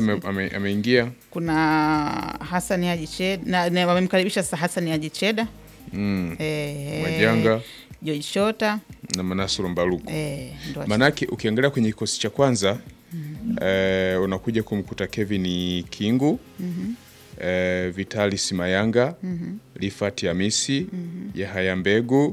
ame- ame- ameingia kuna Hassan Haji Cheda na, na wamemkaribisha sasa Hassan Haji Cheda mm. eh, Majanga George Shota na Manasuru Mbaruku. eh, ndo wache- Manake ukiangalia kwenye kikosi cha kwanza eh, unakuja kumkuta Kevin Kingu eh, Vitalis Mayanga Rifat Hamisi Yahaya Mbegu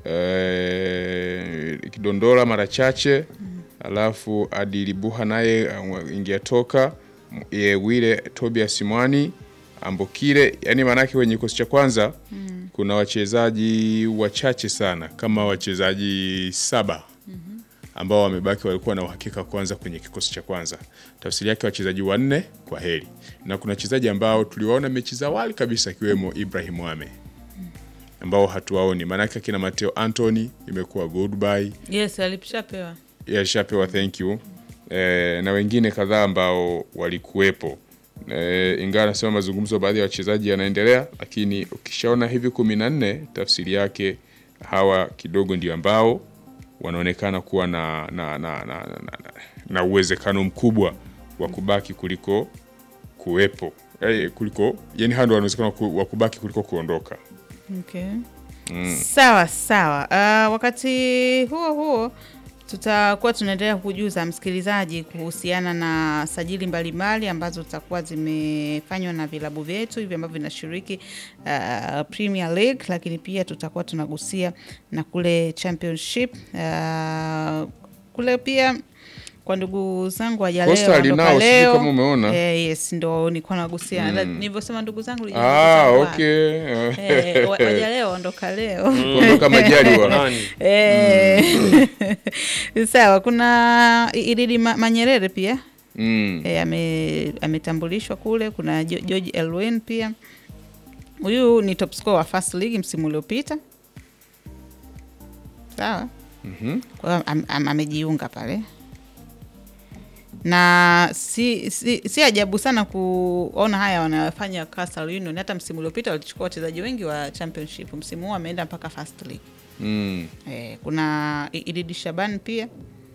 eh, Kidondola mara chache alafu Adili Buha naye uh, ingia toka ye Wile Tobias Mwani Ambokile, yani maanake kwenye kikosi cha kwanza kuna wachezaji wachache sana kama wachezaji saba ambao wamebaki walikuwa na uhakika kwanza kwenye kikosi cha kwanza. Tafsiri yake wachezaji wanne kwa heri, na kuna wachezaji ambao tuliwaona mechi za awali kabisa akiwemo Ibrahim Wame ambao hatuwaoni, maanake akina Mateo Anthony imekuwa goodbye, yes alishapewa yalishapewa thank you e, na wengine kadhaa ambao walikuwepo e, ingawa nasema mazungumzo baadhi ya wachezaji yanaendelea, lakini ukishaona hivi kumi na nne tafsiri yake hawa kidogo ndio ambao wanaonekana kuwa na, na, na, na, na, na, na uwezekano mkubwa wa kubaki kuliko kuwepo e, kuliko yani hawa ndio wanawezekana ku- wa kubaki kuliko kuondoka. Okay. Sawa sawa. Uh, wakati huo huo tutakuwa tunaendelea kujuza msikilizaji kuhusiana na sajili mbalimbali ambazo zitakuwa zimefanywa na vilabu vyetu hivi ambavyo vinashiriki uh, Premier League, lakini pia tutakuwa tunagusia na kule Championship uh, kule pia kwa ndugu zangu wajaleo Coastal waondoka nao, sijui leo. kama umeona. Eh, yes, ndo nilikuwa nagusia mm. Nilivyosema ndugu zangu nilijua ndugu Ah, zangu wapi. okay. Eh, wa- waja leo ondoka leo Kuondoka Majaliwa. Nani? Eh, sawa kuna I- Ididi Ma- Manyerere pia Mm. eh, ame- ametambulishwa kule kuna Jo- George Elwin pia huyu ni top scorer wa first league msimu uliopita sawa Mhm. kwa hiyo am- am- amejiunga pale na si, si, si ajabu sana kuona haya wanayofanya Coastal Union. Hata msimu uliopita walichukua wachezaji wengi wa championship, msimu huu ameenda mpaka first league. Mm. Eh, kuna I- Ididi Shaban pia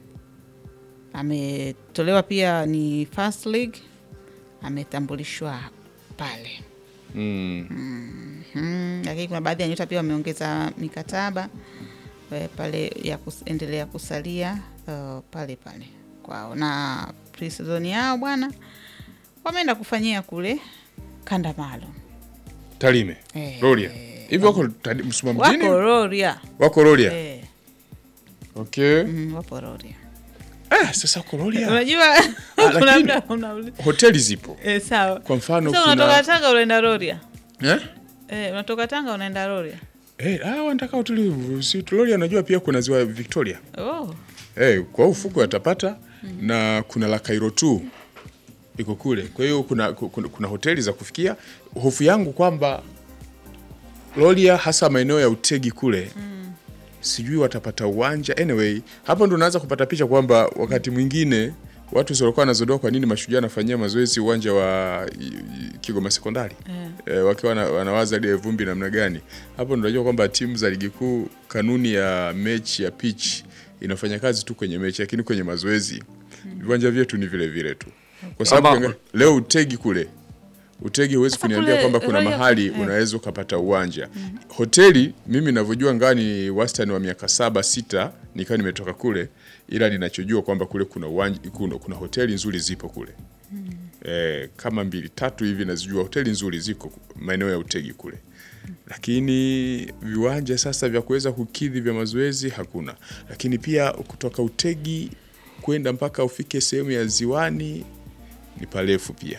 ametolewa pia ni first league, ametambulishwa pale Mm. mm, lakini kuna baadhi ya nyota pia wameongeza mikataba eh, pale ya kuendelea kusalia uh, pale pale kwao, na pre-season yao bwana wameenda kufanyia kule kanda maalum Tarime. Eh, Rorya. Hivi wako tadi- Msuma mjini? wako Rorya Wako Rorya. eh, Okay. mm, wapo Rorya. Ah, sasa wako Rorya. Unajua kuna lakini- mda unauliza Hoteli zipo. eh, sawa. Kwa mfano Sasa kuna unatoka Tanga unaenda Rorya Eh? eh, unatoka Tanga unaenda Rorya Eh, ah, wanataka utulivu. Si Rorya najua pia kuna ziwa Victoria. oh. Eh, kwa ufuko atapata na kuna la Cairo tu iko kule. Kwa hiyo kuna, kuna, kuna hoteli za kufikia. Hofu yangu kwamba Rorya hasa maeneo ya Utegi kule sijui watapata uwanja. Anyway, hapo ndo unaanza kupata picha kwamba wakati mwingine watu walikuwa wanazodoa kwa nini mashujaa anafanyia mazoezi uwanja wa i- i- Kigoma Sekondari Eh. eh, wakiwa wana- wanawaza ile vumbi namna gani. Hapo ndo unajua kwamba timu za ligi kuu kanuni ya mechi ya pitch inafanya kazi tu kwenye mechi, lakini kwenye mazoezi viwanja vyetu ni vile vile tu, kwa sababu Ama- ukiangalia- leo Utegi kule Utegi huwezi Sasa kuniambia kule, kwamba kuna Royal- mahali eh. unaweza ukapata uwanja. Hoteli mimi ninavyojua ngaa ni wastani wa miaka saba sita nikawa nimetoka kule, ila ninachojua kwamba kule kuna uwanja, kuna, kuna hoteli nzuri zipo kule eh, kama mbili tatu hivi nazijua hoteli nzuri ziko maeneo ya Utegi kule, lakini viwanja sasa vya kuweza kukidhi vya mazoezi hakuna. Lakini pia kutoka Utegi kwenda mpaka ufike sehemu ya ziwani ni parefu pia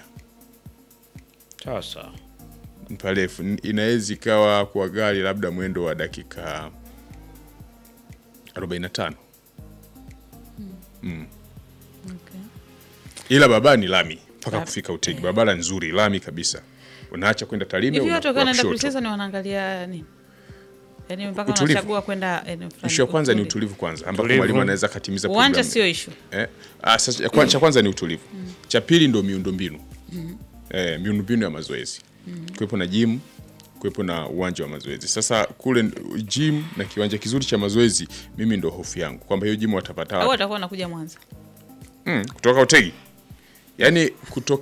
Sasa ni parefu, inaweza ikawa kwa gari labda mwendo wa dakika 45 mm. Ila barabara ni lami mpaka Lami. kufika Utegi, barabara nzuri, lami kabisa. Unaacha kwenda Tarime, hivi una- watu wakiwa wanaenda kushoto. pre-season wanaangalia nini yaani mpaka Utulivu. wanachagua kwenda eneo fulani. Ishu ya kwanza ni Utulivu. utulivu kwanza, ambapo Utulivu. mwalimu anaweza akatimiza uwanja programu. sio ishu Eh, ah, sasa, ya kwa- cha kwanza ni utulivu, cha pili ndo miundombinu eh, miundombinu ya mazoezi kuwepo na gym kuwepo na uwanja wa mazoezi. Sasa kule gym na kiwanja kizuri cha mazoezi, mimi ndo hofu yangu kwamba hiyo gym watapata au wapi? watakuwa wanakuja Mwanza mm, kutoka Utegi, yaani kutoka